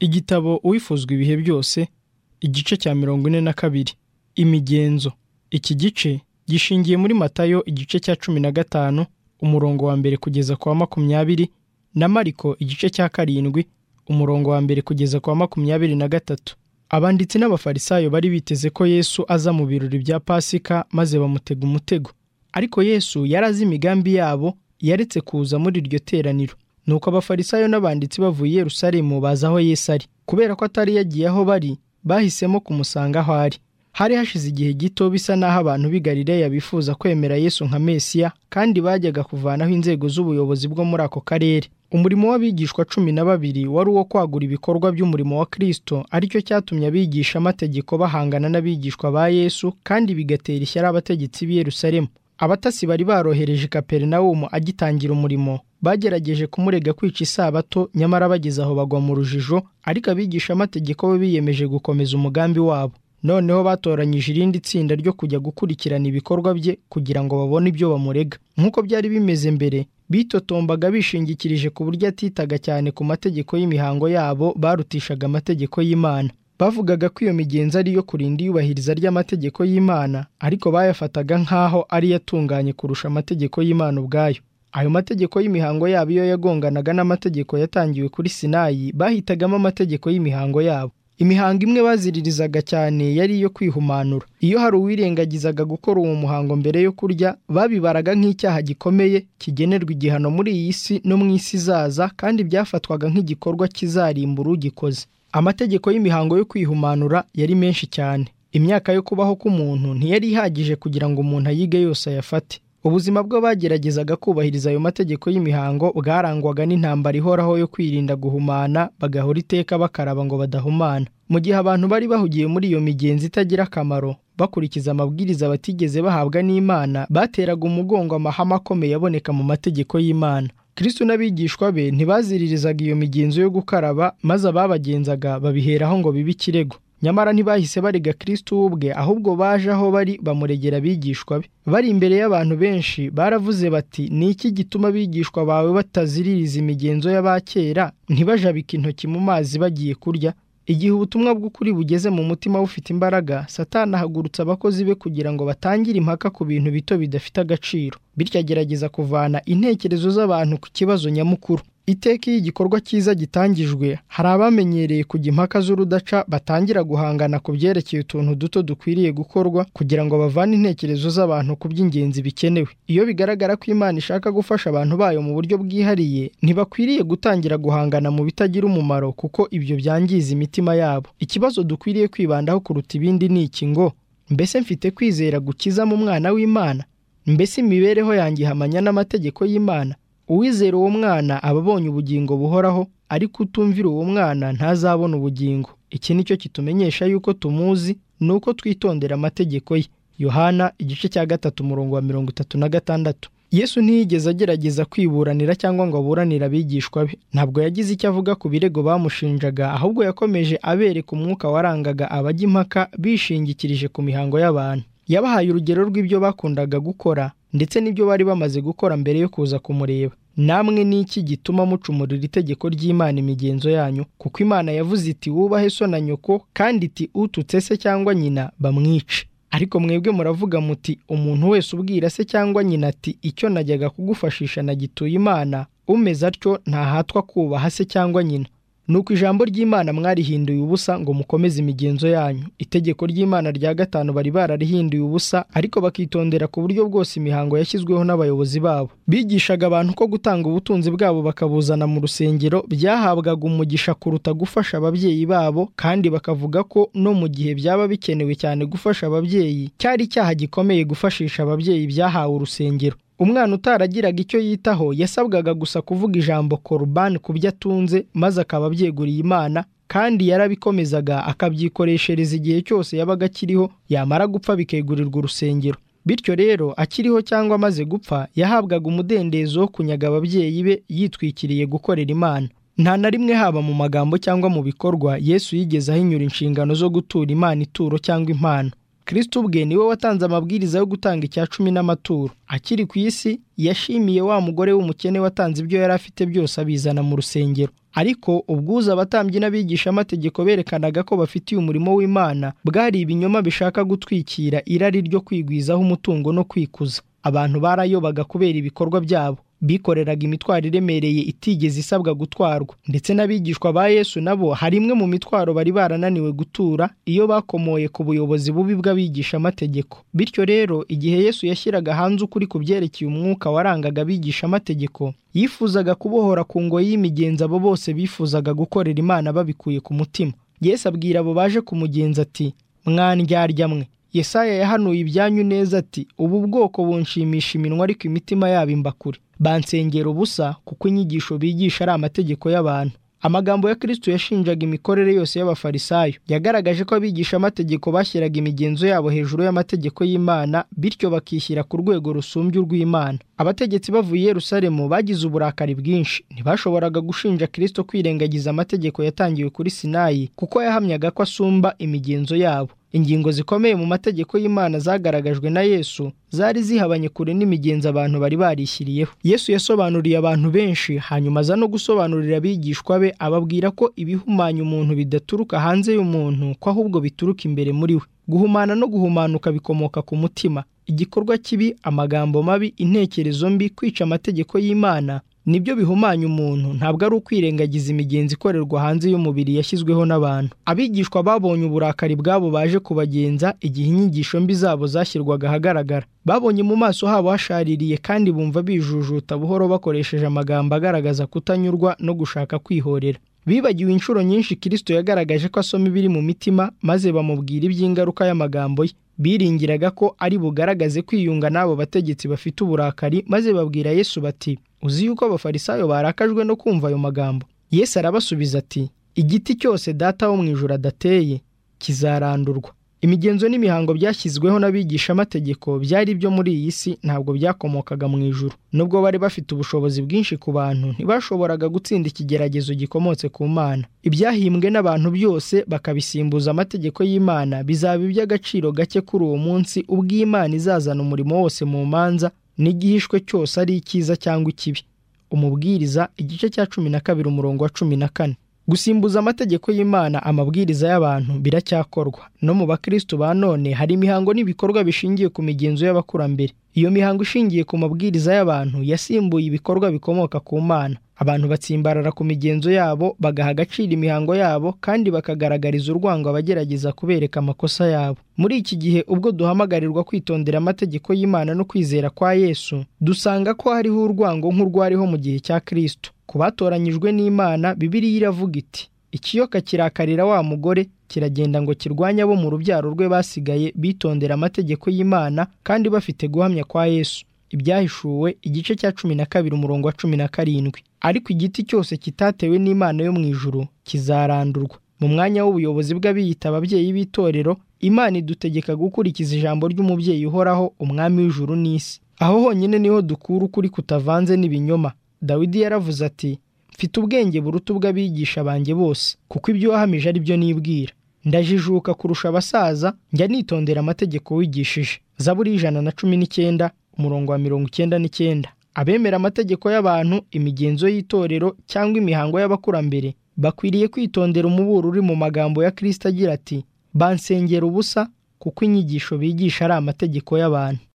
igitabo uwifuzwa ibihe byose igice cya mirongo ine na kabiri imigenzo iki gice gishingiye muri matayo igice cya cumi na gatanu umurongo wa mbere kugeza ku wa makumyabiri na mariko igice cya karindwi umurongo wa mbere kugeza ku wa makumyabiri na gatatu abanditsi n'abafarisayo bari biteze ko yesu aza mu birori bya pasika maze bamutega umutego ariko yesu yari azi imigambi yabo yaretse kuza muri iryo teraniro nuko abafarisayo n'abanditsi bavuye i Yerusalemu baza aho Yesu ari kubera ko atari yagiye aho bari bahisemo kumusanga aho ari hari hashize igihe gito bisa n'aho abantu b'i Galileya bifuza kwemera Yesu nka Mesiya kandi bajyaga kuvanaho inzego z'ubuyobozi bwo muri ako karere umurimo w'abigishwa cumi na babiri wari uwo kwagura ibikorwa by'umurimo wa Kristo aricyo cyatumye abigisha amategeko bahangana n'abigishwa ba Yesu kandi bigatera ishyari abategetsi b'i Yerusalemu abatasi bari barohereje Kaperinawumu agitangira umurimo bagerageje kumurega kwica isabato nyamara bageze aho bagwa mu rujijo ariko abigisha amategeko bo biyemeje gukomeza umugambi wabo noneho batoranyije irindi tsinda ryo kujya gukurikirana ibikorwa bye kugira ngo babone ibyo bamurega nk'uko byari bimeze mbere bitotombaga bishingikirije ku buryo atitaga cyane ku mategeko y'imihango yabo barutishaga amategeko y'Imana bavugaga ko iyo migenzo ari iyo kurinda iyubahiriza ry'amategeko y'Imana ariko bayafataga nk'aho ari yatunganye kurusha amategeko y'Imana ubwayo ayo mategeko y'imihango yabo iyo yagonganaga n'amategeko yatangiwe kuri Sinayi bahitagamo amategeko y'imihango yabo imihango imwe baziririzaga cyane yari iyo kwihumanura iyo hari uwirengagizaga gukora uwo muhango mbere yo kurya babibaraga nk'icyaha gikomeye kigenerwa igihano muri iyi si no mu isi izaza kandi byafatwaga nk'igikorwa kizarimbura ugikoze amategeko y'imihango yo kwihumanura yari menshi cyane imyaka yo kubaho k'umuntu ntiyari ihagije kugira ngo umuntu ayige yose ayafate ubuzima bwe bageragezaga kubahiriza ayo mategeko y'imihango bwarangwaga n'intambara ihoraho yo kwirinda guhumana bagahora iteka bakaraba ngo badahumana mu gihe abantu bari bahugiye muri iyo migenzo itagira akamaro bakurikiza amabwiriza batigeze bahabwa n'imana bateraga umugongo amahame akomeye aboneka mu mategeko y'imana kristo n'abigishwa be ntibaziririzaga iyo migenzo yo gukaraba maze ababagenzaga babiheraho ngo bibe ikirego nyamara ntibahise barega kristo ubwe ahubwo baje aho bari bamuregera abigishwa be bari imbere y'abantu benshi baravuze bati ni iki gituma abigishwa bawe bataziririza imigenzo y'abakera ntibajabike intoki mu mazi bagiye kurya igihe ubutumwa bw'ukuri bugeze mu mutima bufite imbaraga satani ahagurutsa abakozi be kugira ngo batangire impaka ku bintu bito bidafite agaciro bityo agerageza kuvana intekerezo z'abantu ku kibazo nyamukuru iteka iyo igikorwa cyiza gitangijwe hari abamenyereye kujya impaka z'urudaca batangira guhangana ku byerekeye utuntu duto dukwiriye gukorwa kugira ngo bavane intekerezo z'abantu ku by'ingenzi bikenewe iyo bigaragara ko imana ishaka gufasha abantu bayo mu buryo bwihariye ntibakwiriye gutangira guhangana mu bitagira umumaro kuko ibyo byangiza imitima yabo ikibazo dukwiriye kwibandaho kuruta ibindi ni iki ngo mbese mfite kwizera gukiza mu mwana w'imana mbese imibereho yanjye ihamanya n'amategeko y'imana uwizera uwo mwana aba abonye ubugingo buhoraho ariko utumvira uwo mwana ntazabona ubugingo iki ni cyo kitumenyesha yuko tumuzi ni uko twitondera amategeko ye yohana igice cya gatatu umurongo wa mirongo itatu na gatandatu yesu ntiyigeze agerageza kwiburanira cyangwa ngo aburanire abigishwa be ntabwo yagize icyo avuga ku birego bamushinjaga ahubwo yakomeje abereka umwuka warangaga abajya impaka bishingikirije ku mihango y'abantu yabahaye urugero rw'ibyo bakundaga gukora ndetse n'ibyo bari bamaze gukora mbere yo kuza kumureba namwe ni iki gituma mucumurira itegeko ry'imana imigenzo yanyu kuko imana yavuze iti wubahe so na nyoko kandi iti ututse se cyangwa nyina bamwice ariko mwebwe muravuga muti umuntu wese ubwira se cyangwa nyina ati icyo najyaga kugufashisha nagituye imana umeze atyo ntahatwa kubaha se cyangwa nyina nuko ijambo ry'imana mwarihinduye ubusa ngo mukomeze imigenzo yanyu itegeko ry'imana rya gatanu bari bararihinduye ubusa ariko bakitondera ku buryo bwose imihango yashyizweho n'abayobozi babo bigishaga abantu ko gutanga ubutunzi bwabo bakabuzana mu rusengero byahabwaga umugisha kuruta gufasha ababyeyi babo kandi bakavuga ko no mu gihe byaba bikenewe cyane gufasha ababyeyi cyari icyaha gikomeye gufashisha ababyeyi byahawe urusengero umwana utaragiraga icyo yitaho yasabwaga gusa kuvuga ijambo korubani ku byo atunze maze akaba abyeguriye imana kandi yarabikomezaga akabyikoreshereza igihe cyose yabaga akiriho yamara gupfa bikegurirwa urusengero bityo rero akiriho cyangwa amaze gupfa yahabwaga umudendezo wo kunyaga ababyeyi be yitwikiriye gukorera imana nta na rimwe haba mu magambo cyangwa mu bikorwa yesu yigeze ahinyura inshingano zo gutura imana ituro cyangwa impano kristo ubwe niwe watanze amabwiriza yo gutanga icya cumi n'amaturo akiri ku isi yashimiye wa mugore w'umukene watanze ibyo yari afite byose abizana mu rusengero ariko ubwuzu abatambyi n'abigishamategeko berekanaga ko bafitiye umurimo w'imana bwari ibinyoma bishaka gutwikira irari ryo kwigwizaho umutungo no kwikuza abantu barayobaga kubera ibikorwa byabo bikoreraga imitwaro iremereye itigeze isabwa gutwarwa ndetse n'abigishwa ba yesu nabo hari imwe mu mitwaro bari barananiwe gutura iyo bakomoye ku buyobozi bubi bw'abigishamategeko bityo rero igihe yesu yashyiraga hanze ukuri ku byerekeye umwuka warangaga abigishamategeko yifuzaga kubohora ku ngoyi y'imigenzi abo bose bifuzaga gukorera imana babikuye ku mutima yesu abwira abo baje kumugenza ati mwandyarya mwe Yesaya yahanuye ibyanyu neza ati ubu bwoko bunshimisha iminwa ariko imitima yabo imbakure bansengera ubusa kuko inyigisho bigisha ari amategeko y'abantu amagambo ya kristo yashinjaga imikorere yose y'abafarisayo yagaragaje ko abigisha amategeko bashyiraga imigenzo yabo hejuru y'amategeko y'imana bityo bakishyira ku rwego rusumbye urw'imana abategetsi bavuye i yerusalemu bagize uburakari bwinshi ntibashoboraga gushinja kristo kwirengagiza amategeko yatangiwe kuri sinayi kuko yahamyaga ko asumba imigenzo yabo ingingo zikomeye mu mategeko y'imana zagaragajwe na yesu zari zihabanye kure n'imigenzo abantu bari barishyiriyeho yesu yasobanuriye abantu benshi hanyuma aza no gusobanurira abigishwa be ababwira ko ibihumanya umuntu bidaturuka hanze y'umuntu ko ahubwo bituruka imbere muri we guhumana no guhumanuka bikomoka ku mutima igikorwa kibi amagambo mabi intekerezo mbi kwica amategeko y'imana nibyo bihumanya umuntu ntabwo ari ukwirengagiza imigenzi ikorerwa hanze y'umubiri yashyizweho n'abantu abigishwa babonye uburakari bwabo baje kubagenza igihe inyigisho mbi zabo zashyirwaga ahagaragara babonye mu maso habo hashaririye kandi bumva bijujuta buhoro bakoresheje amagambo agaragaza kutanyurwa no gushaka kwihorera bibagiwe inshuro nyinshi kirisito yagaragaje ko asoma ibiri mu mitima maze bamubwira iby'ingaruka y'amagambo ye biringiraga ko ari bugaragaze kwiyunga n'abo bategetsi bafite uburakari maze babwira yesu bati uzi yuko abafarisayo barakajwe no kumva ayo magambo yesu arabasubiza ati igiti cyose data wo mu ijoro adateye kizarandurwa imigenzo n'imihango byashyizweho n'abigishamategeko byari byo muri iyi si ntabwo byakomokaga mu ijuru nubwo bari bafite ubushobozi bwinshi ku bantu ntibashoboraga gutsinda ikigeragezo gikomotse ku mana ibyahimbwe n'abantu byose bakabisimbuza amategeko y'imana bizaba iby'agaciro gake kuri uwo munsi ubwo imana izazana umurimo wose mu manza n'igihishwe cyose ari icyiza cyangwa ikibi umubwiriza igice cya cumi na kabiri umurongo wa cumi na kane gusimbuza amategeko y'imana amabwiriza y'abantu biracyakorwa no mu bakristo ba none hari imihango n'ibikorwa bishingiye ku migenzo y'abakurambere iyo mihango ishingiye ku mabwiriza y'abantu yasimbuye ibikorwa bikomoka ku mana abantu batsimbarara ku migenzo yabo bagaha agaciro imihango yabo kandi bakagaragariza urwango abagerageza kubereka amakosa yabo muri iki gihe ubwo duhamagarirwa kwitondera amategeko y'imana no kwizera kwa yesu dusanga ko hariho urwango nk'urwariho mu gihe cya kristo ku batoranyijwe n'imana bibiliya iravuga iti ikiyoka kirakarira wa mugore kiragenda ngo kirwanye abo mu rubyaro rwe basigaye bitondera amategeko y'imana kandi bafite guhamya kwa yesu ibyahishuwe igice cya cumi na kabiri umurongo wa cumi na karindwi ariko igiti cyose kitatewe n'imana yo mu ijuru kizarandurwa mu mwanya w'ubuyobozi bw'abiyita ababyeyi b'itorero imana idutegeka gukurikiza ijambo ry'umubyeyi uhoraho umwami w'ijuru n'isi aho honyine niho dukura ukuri kutavanze n'ibinyoma dawidi yaravuze ati mfite ubwenge buruta ubw'abigisha banjye bose kuko ibyo wahamije ari byo nibwira ndajijuka kurusha abasaza njya nitondera amategeko wigishije zaburi ijana na cumi n'icyenda umurongo wa mirongo icyenda n'icyenda abemera amategeko y'abantu imigenzo y'itorero cyangwa imihango y'abakurambere bakwiriye kwitondera umuburo uri mu magambo ya kirisita agira ati bansengera ubusa kuko inyigisho bigisha ari amategeko y'abantu